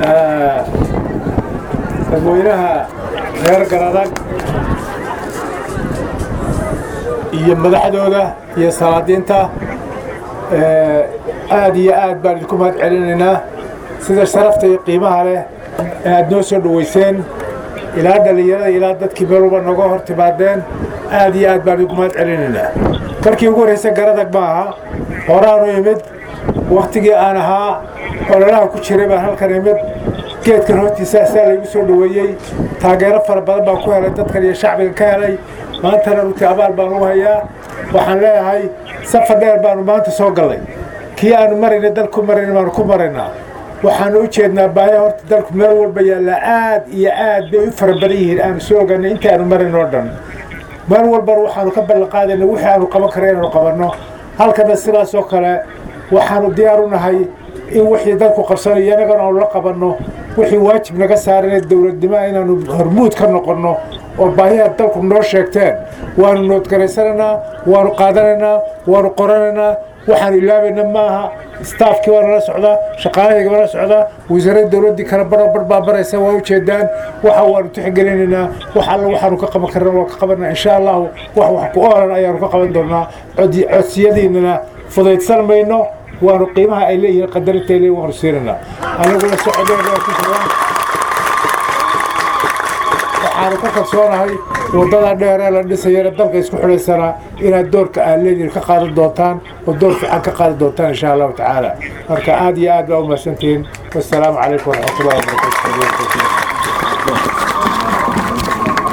dadweynaha reer garadag iyo madaxdooda iyo salaadiinta aad iyo aad baan idinku mahad celinaynaa sida sharafta iyo qiimaha leh ee aad noo soo dhoweyseen ilaa dhallinyarada ilaa dadkii meel walba nooga hor timaadeen aad iyo aad baan idinku mahad celinaynaa markii ugu horraysa garadag ma aha horaanu imid wakhtigii aan ahaa ololaha ku jiray baan halkan imid geedkan hortiisa asaa laygu soo dhoweeyey taageero fara badan baan ku helay dadkan iyo shacbiga ka helay maantana runtii abaal baan u hayaa waxaan leeyahay safar dheer baanu maanta soo gallay kii aanu marayna dalku marayna baanu ku maraynaa waxaanu u jeednaa baaya horta dalku meel walba yaallaa aad iyo aad bay u fara badan yihiin aanu soo oganay inta aanu marayn oo dhan meel walbana waxaanu ka ballanqaadayna wixii aanu qaban kara inaanu qabanno halkana sidaas oo kale waxaanu diyaar u nahay in wixii dalku qabsanayo innagana aanu la qabanno wixii waajib naga saarana dowladnimo inaanu hormuud ka noqonno oo baahiyaad dalku noo sheegteen waanu noodgaraysanaynaa waanu qaadanaynaa waanu qoranaynaa waxaanu ilaabayna maaha staafkii waa nala socdaa shaqaalahayga waa nala socdaa wasaaradda dowladdii kale barbar baa baraysa waa ujeedaan waxa waanu tixgelinaynaa wax alla waxaanu ka qaban karna waa ka qabanaa insha allahu wax wax ku oolan ayaanu ka qaban doonaa codsiyadiinana fudaydsan mayno waanu qiimaha ay leeyihiin qadarinta ay leeyihin waanu siinaynaa aniguna socodooda waa ku jiraan waxaanu ka kalsoonahay waddada dheer ee la dhisayana dalka isku xidhaysanaa inaad doorka aad leediin ka qaadan doontaan oo door fiican ka qaadan doontaan insha allahu tacaala marka aad iyo aad baa u mahadsantihiin wassalaamu calaykum waraxmatullahi wabarakatu